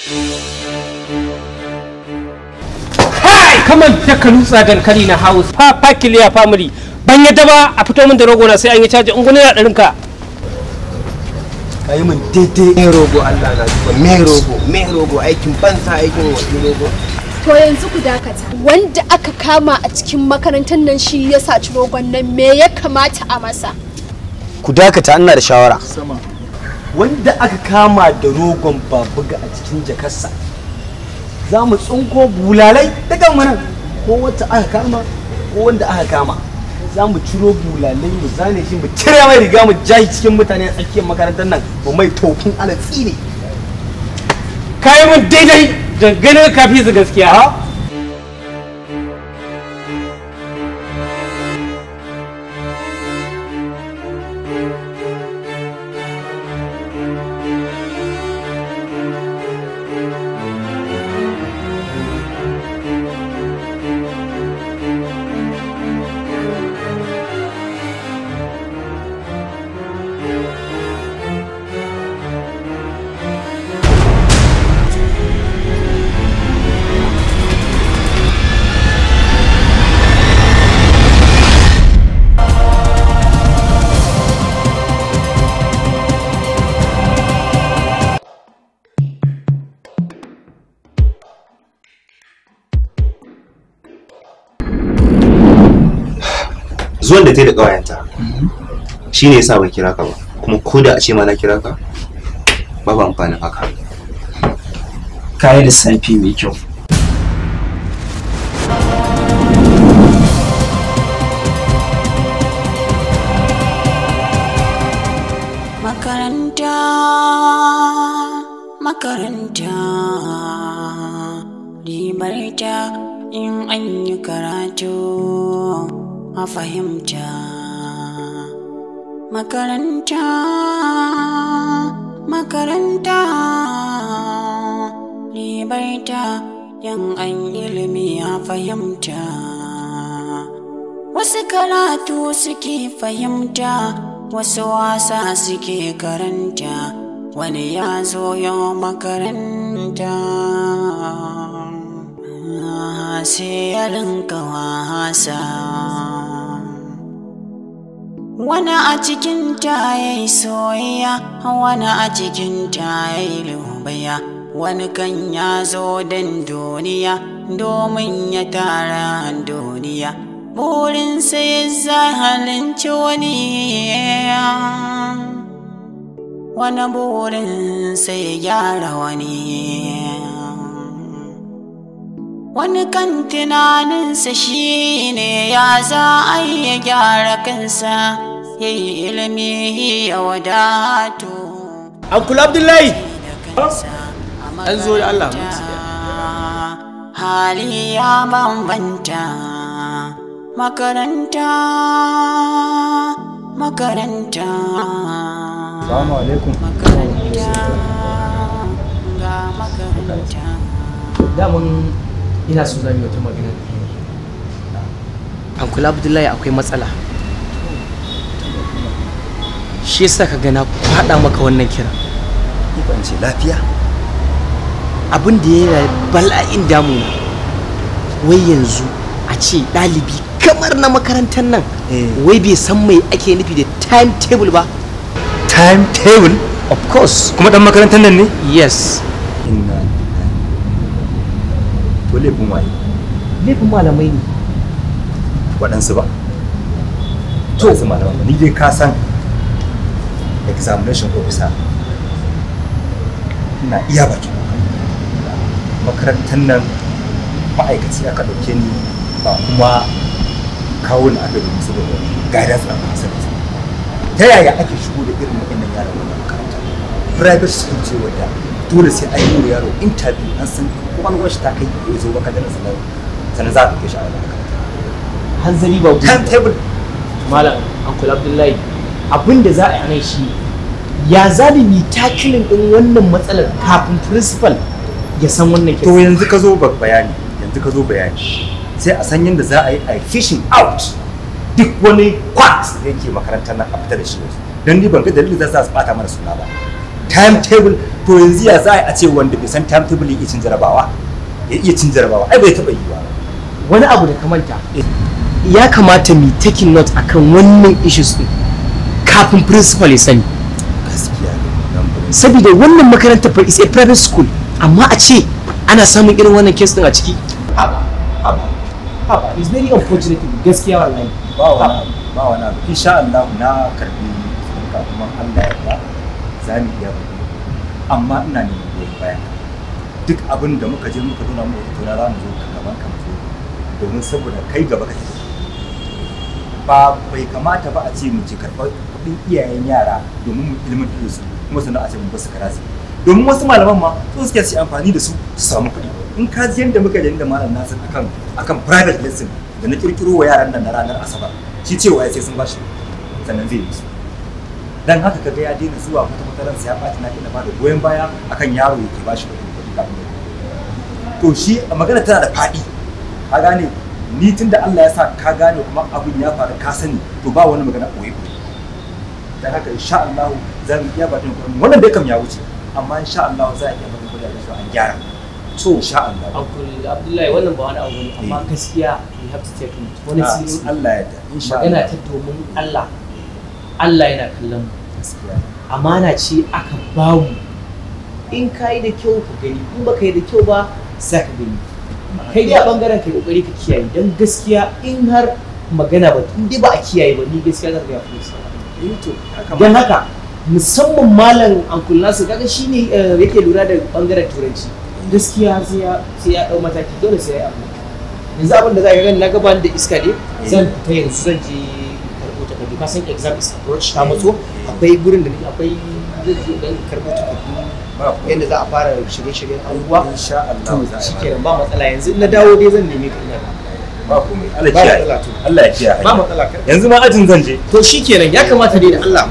kai kamar da ka nutsa dankali na house fa fakiliya family ban yadda ba a fito min da rogo na sai an yi caji in gune na ɗarin ka kai min daidai me rogo Allah na zuwa me rogo me rogo aikin bansa aikin wasu rogo To yanzu ku dakata. Wanda aka kama a cikin makarantar nan shi ya saci rogon nan me ya kamata a masa? ku dakata ina da shawara wanda aka kama da rogon babuga a cikin jakarsa za mu tsinko bulalai daga mana ko wacce aka kama ko wanda aka kama za mu ciro bulalai mu zane shi mu cire mai riga mu jahi cikin mutane a tsakiyar makarantar nan mu mai tofin alatsi ne kayi min daidai da ganin kafi su gaskiya ha zuwan da ta yi da ƙawayenta shi ne yasa ban kira ka ba kuma ko da a ce ma na kira ka babu amfanin haka kayi lissafi mai kyau Makaranta, makaranta, ribarta in an yi karatu a fahimta. Makaranta, makaranta, ribarta in an ilimi a fahimta. Wasu karatu suke fahimta, wasu wasa suke karanta, wani ya zo yau makaranta. Ah, Sai ya rinka wasa. Wani a cikin ta ya yi soyayya, wani a cikin ta ya yi lubaya, wani kan ya zo don duniya, domin ya tara duniya. Burinsa ya zahalinci wani, wani burinsa ya gyara wani. Wani kan tunaninsa shi ne ya za a yi ya gyara kansa, ya yi ilimi ya wadatu. Uncle Abdullahi An zo da Allah Hali ya bambanta makaranta makaranta Assalamu alaikum. makaranta ga makaranta daman ina so zan yi wata magana Uncle Abdullahi akwai matsala shi yasa ka gana faɗa maka wannan kira Ban ce lafiya. abin da yana bala'in damuna wai yanzu a ce ɗalibi kamar na makarantar nan Eh. wai bai san mai ake nufi da timetable ba Timetable? of course Kuma dan makarantar nan ne? yes Inna lillahi. To laifin waye? laifin malamai ne Waɗansu ba. To, waɗansu malaman ba. Ni dai ka san examination officer. Ina iya bakin kokari. Makarantar nan ma'aikaci aka ɗauke ni ba kuma kawo ni aka domin saboda guidance na facility. Ta yaya ake shigo da irin waɗannan yaran wannan makaranta? Private school ce wadda dole sai an yi wa yaro interview an san kwakwalwar shi ta kai ya zo maka da nasarar sannan za a ɗauke shi a wannan makaranta. hanzari ba gudu Timetable malam uncle abdullahi abin da za a yi shi ya zalimi takilin din wannan matsalar kafin principal ya san wannan to kisa yanzu ka zo ba bayani yanzu ka zo bayani sai a san yadda za a yi a fishing out duk wani quacks da yake makarantar nan a fita da shi yanzu don ni ban ga dalilin da za su bata mana suna ba timetable to yanzu ya za a ce wanda bai san timetable ya iya cin jarabawa ya iya cin jarabawa ai bai taɓa yi ba wani abu da ka manta ya kamata mu taking note akan wannan issues din kafin principal ya sani gaskiya ne nan ba saboda wannan makarantar fa is a private school amma a ce ana samun irin wannan case din a ciki haba haba haba is very unfortunate gaskiya wallahi ba wani abu ba wani abu insha Allah na karbi sunka kuma Allah ya yarda za mu iya bari amma ina neman goyon bayan ka. duk abin da muka je muka nuna mu tattauna za mu zo ka gaban ka mu zo domin saboda kai gaba kake ba bai kamata ba a ce mu ci karɓar kuɗin iyayen yara domin mu ilmantar da su kuma sannan a ce mu basu karasi domin wasu malaman ma su suke su amfani da su su samu kuɗi in ka ji yadda muka yi da malam nasir akan akan private lesson da na kirkiro wa yaran nan na ranar asabar shi cewa ya sai sun bashi sannan zai yi su dan haka kaga ya daina zuwa wata makarantar ya ɓaci na ina bada goyon baya akan yaro yake bashi kuɗi kuɗi kafin ya yi. to shi magana tana da faɗi ka gane ni tun da Allah ya sa ka gane kuma abin ya faru ka sani to ba wani magana ɓoye ɓoye dan haka insha Allah za mu iya bakin kuɗin wannan dai kam ya wuce amma insha Allah za a iya bakin kuɗin da an gyara to insha Allah uncle abdullahi wannan ba wani abu ne amma Eh. gaskiya we have to take it wani Ah, seriously Allah ya da insha magana Allah ta domin Allah Allah yana kallon mu gaskiya amana ce aka bamu in ka yi da kyau ka gani in ba ka yi da kyau ba za ka gani kai dai a bangaren kai kokari ka kiyaye don gaskiya in har magana ba in dai ba a kiyaye ba ni gaskiya zan ga fi eh to haka don haka musamman malam ankul nasu kaga shine eh, yake lura da bangaren turanci gaskiya sai ya sai ya dau mataki dole sai ya yi abu yanzu abin da za ka gani na gaban da iska ne zan fita yanzu zan je karɓo takardu ka san exam is approach ta matso akwai gurin da nake akwai zan je dan karɓo takardu ba ku yadda za a fara shirye-shiryen abubuwa insha Allah to za a yi shikenan ba matsala yanzu in na dawo dai zan neme ka ina da ba komai Allah ba kiyaye matsala to Allah ya kiyaye ba matsala kar yanzu ma ajin zan je to shikenan ya kamata dai da Allah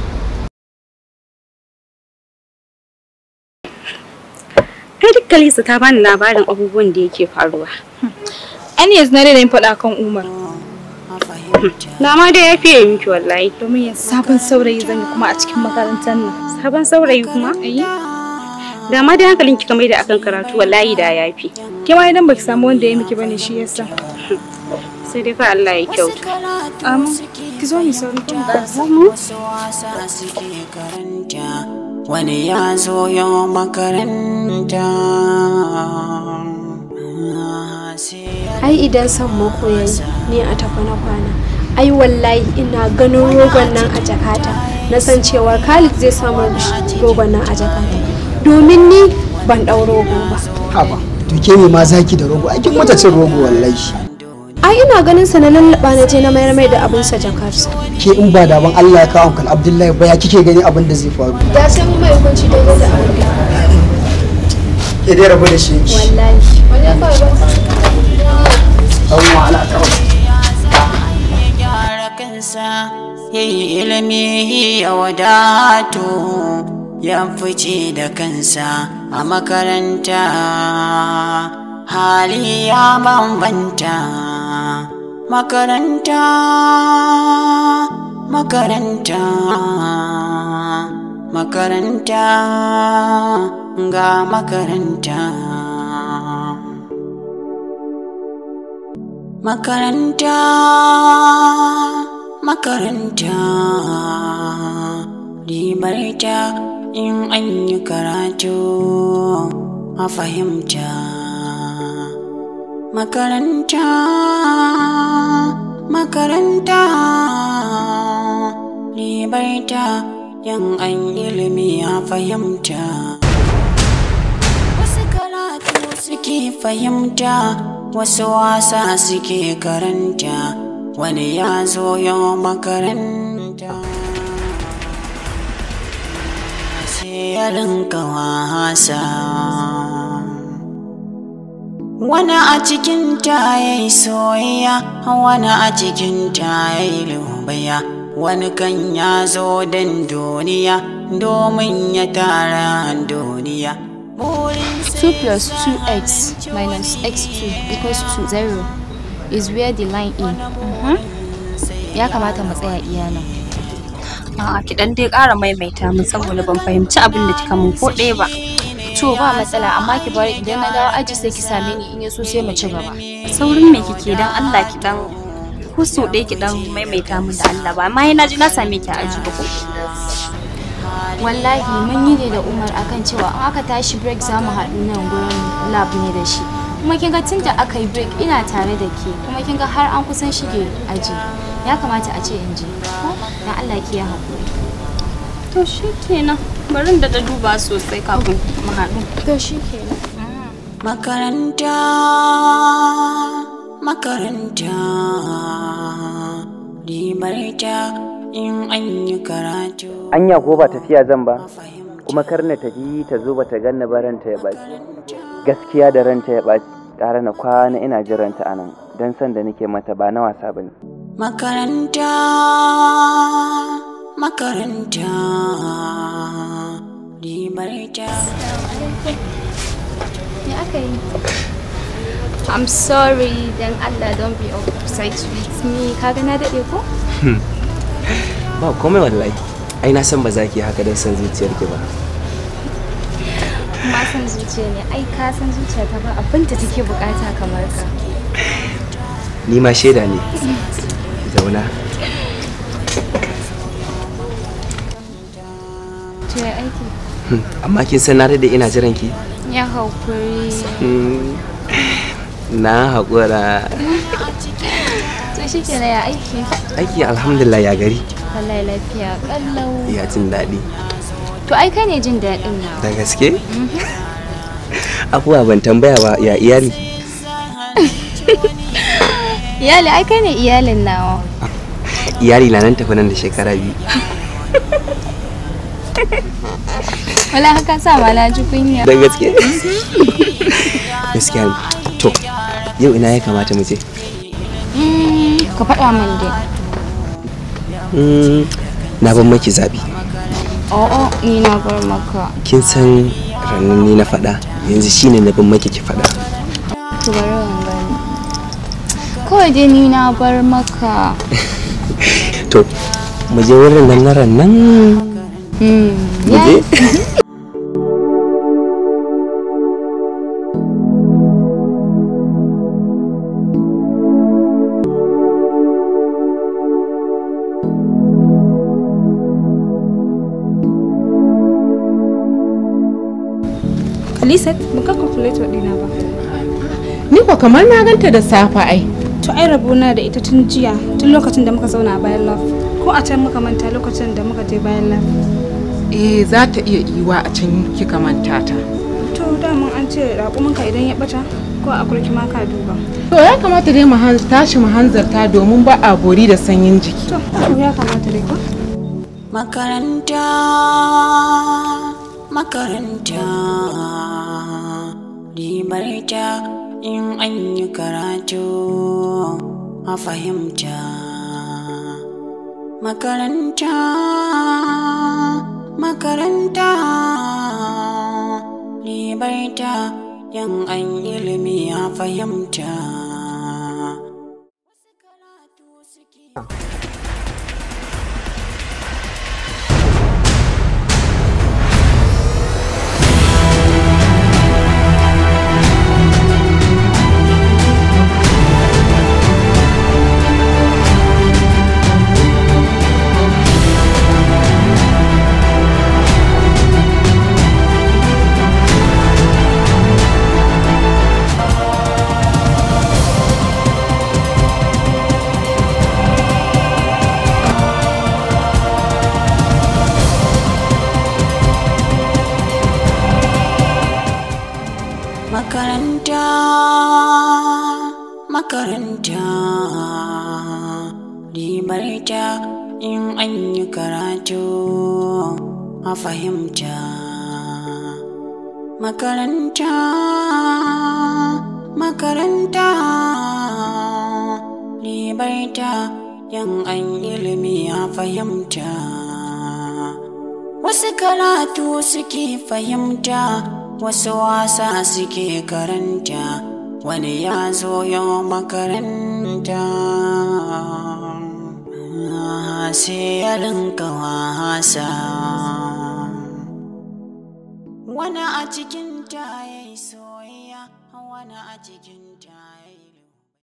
Kai duk Kalisa ta bani labarin abubuwan da yake faruwa. An yanzu na daina yin faɗa kan Umar. Na ma dai ya fiye miki wallahi. Domin yanzu sabon saurayi zan yi kuma a cikin makarantar nan. Sabon saurayi kuma? Ayi. Da ma dai hankalin kika mai da akan karatu wallahi da ya fi. Ke ma idan baki samu wanda ya miki bane shi yasa. Sai dai fa Allah ya kyauta. Amma ki zo mu sauri kin ba. wasu wasa suke karanta wani ya zo yau makaranta sai ya ai idan son mako yayi ni a tafi na kwana ai wallahi ina ganin rogon nan a jakata na san cewa Khalid zai samu rogon nan a jakata domin ni ban ɗau rogo ba haba to ke ne ma zaki da rogo aikin mata cin rogo wallahi ai ina ganin sa na lallaba na je na mayar mai da abin sa jakarsa ke in ba da ban Allah ya kawo kan Abdullahi ba ya kike gani abin da zai faru ya sai mu mai hukunci daidai da abin da ke dai rabu da shi wallahi wani ya kawai ba an wahala kawai ya gyara kansa ya yi ilimi ya wadato ya fice da kansa a makaranta hali ya bambanta makaranta makaranta makaranta ga makaranta Makaranta, makaranta, ribarta in an yi karatu a fahimta. Makaranta, makaranta, ribarta in an ilimi a fahimta. Wasu karatu suke fahimta, wasu wasa suke karanta, wani ya zo yau makaranta. Sai ya rinka wasa. Wani a cikin ta ya yi soyayya, wani a cikin ta ya yi lubaya, wani kan ya zo don duniya, domin ya tara duniya. 2 plus 2x minus x2 equals to 0 is where the line in. Ya kamata mu tsaya iya nan. A'a ki dan dai ƙara maimaita min saboda ban fahimci abin da kika mun ko ɗaya ba. To ba matsala amma ki bari idan na dawo aji sai ki same ni in ya so sai mu ci gaba. Saurin me kike dan Allah ki dan ko so ɗaya ki dan maimaita min da Allah ba amma na ji na same ki a aji ba ko. Wallahi mun yi ne da Umar akan cewa in aka tashi break za mu haɗu nan gurin lab ne da shi. Kuma kin ga tun da aka yi break ina tare da ke kuma kin ga har an kusan shige aji. Ya kamata a ce in je. Ko dan Allah ki ya haƙuri. To shikenan bari in da duba sosai kafin mu haɗu. To shikenan. Makaranta, makaranta, ribarta in an yi karatu. anya ko ba tafiya zan ba kuma kar na tafi ta zo bata ganni ba ranta ya ɓaci gaskiya da ranta ya ɓaci ƙara na kwana ina jiranta a nan don san da nake mata ba na wasa ba ne Makaranta, makaranta, ribarta. Ya aka yi? I'm sorry dan Allah don't be upset with me. Kaga na daɗe ko? ba komai wallahi ai na san ba za ki haka don san zuciyarki ba Ma san zuciya ne. Ai ka san zuciya ta ba abin da take bukata kamar ka. ni ma shaida ne zauna To ya aiki? amma kin san na da ina jiran ki Ya haƙuri. Hmm, na haƙura To shi ke ya aiki? aiki alhamdulillah ya gari Wallahi lafiya kallau. ya jin daɗi To ai kai ne jin daɗin nawa. da gaske abuwa ban tambaya ba ya iyali Iyali ai kai ne iyalin nawa. iyali na nan tafi nan da shekara biyu Wala haka sa ma na ji kunya. da gaske gaskiya ne. to yau ina ya kamata mu je Mm, Ka faɗa min dai. Hmm, na ban maki zaɓi O'o ni na bar maka. kin san ranar ni na faɗa yanzu shine na ban maki ki faɗa To bari in gani. Kawai dai ni na bar maka. to mu je wurin nan na nan Hmm. mu je Khalisat, ban ga calculator ɗina ba. Ni ko kamar na ganta da safa ai. To ai rabona da ita tun jiya, tun lokacin da muka zauna a bayan love. Ko a can muka manta lokacin da muka je bayan love. Eh za ta iya iwa a can kika manta ta. To daman an ce raƙuminka idan ya ɓata ko a kurki ma ka duba. To ya kamata dai mu han- tashi mu hanzarta domin ba a bori da sanyin jiki. To ya kamata dai ko? Makaranta, makaranta, ribarta in an yi karatu a fahimta. Makaranta, makaranta, ribarta in an ilimi a fahimta. Makaranta, makaranta, ribarta in an yi karatu a fahimta. Makaranta, makaranta, ribarta in an ilimi a fahimta. Wasu karatu suke fahimta, wasu wasa suke karanta, wani ya zo yau makaranta. sai ya rinka wasa wani a cikin ta yayi soyayya wani a cikin ta yayi